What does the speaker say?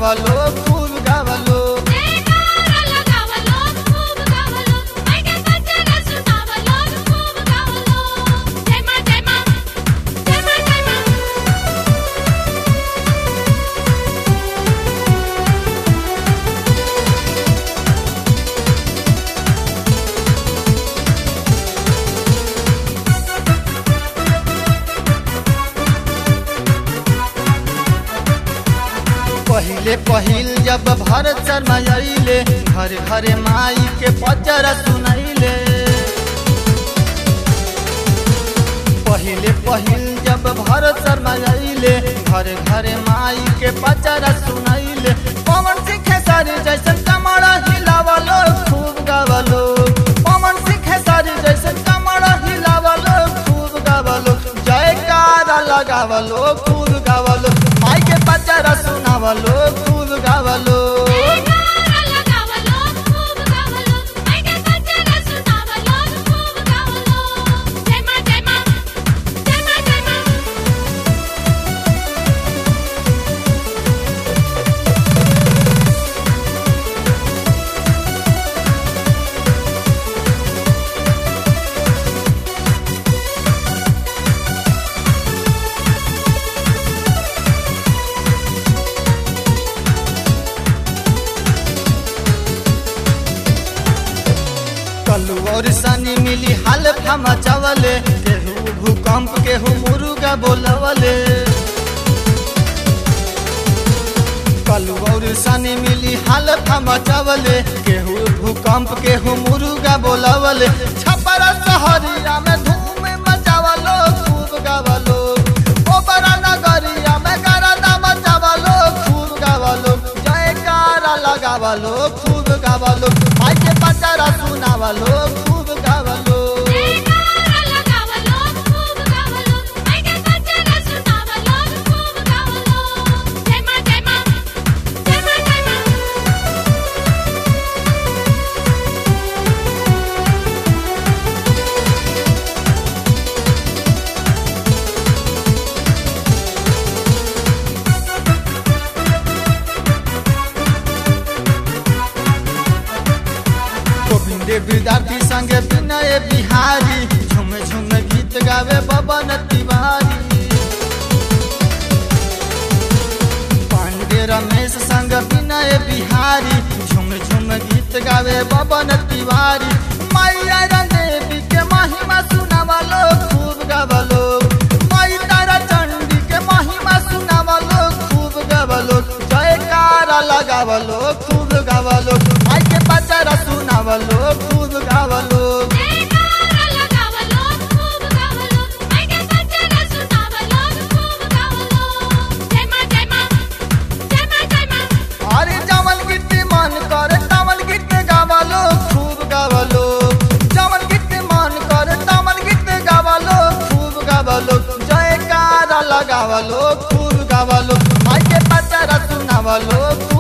सुनावलो खूब गावलो जयकारा लगावलो खूब गावलो मायके बच्चन सुनावलो खूब गावलो जय मां जय मां जय मां जय मां पहिले पहिल जब भरत शर्मा अइले घर घरे माई के पचरा सुनैले पहिले पहिल जब भरत शर्मा अइले घर घरे माई के पचरा सुनैले पवन सिंह सारी जैसन कमर हिलावलो खूब गावलो पवन सिंह सारी जैसन कमर हिलावलो खूब गावलो जयकारा लगावलो खूब गावलो माई के पचरा सुनावलो खूब गावलो जयकारा लगावलो खूब गावलो मायके बच्चन सुनावलो खूब गावलो जय मां जय मां जय मां जय मां कलू और सनी मिली हाल फमा चावले केहू भूकंप केहू मुर्गा बोलवले कलू और सनी मिली हाल फमा चावले केहू भूकंप केहू मुर्गा बोलवले छपरा सहरिया में धूम मचावलो खूब गावलो ओबरा नगरिया में गरदा मचावलो खूब गावलो जयकारा लगावलो खूब गावलो माई के पचारा सुनावलो खूब गावलो जयकारा लगावलो खूब गावलो मायके बच्चन सुनावलो खूब गावलो जय मां जय मां जय मां जय मां गोविंद विद्यार्थी संगे विनय बिहारी झुम झुम गीत गावे बबन तिवारी पांडे रमेश संग विनय बिहारी झुम झुम गीत गावे बबन तिवारी मैया देवी के महिमा सुनावलो खूब गावलो माई तारा चंडी के महिमा सुनावलो खूब गावलो जयकारा लगावलो खूब गावलो माई के पचरा सुनावलो खूब गावलो जयकारा लगावलो खूब गावलो मायके बच्चन सुनावलो खूब गावलो जय मां जय मां जय मां जय मां अरे जमन गीत मन करे तमन गीत गावलो खूब गावलो जमन गीत मन करे तमन गीत गावलो खूब गावलो जयकारा लगावलो खूब गावलो माई के पचरा सुनावलो खूब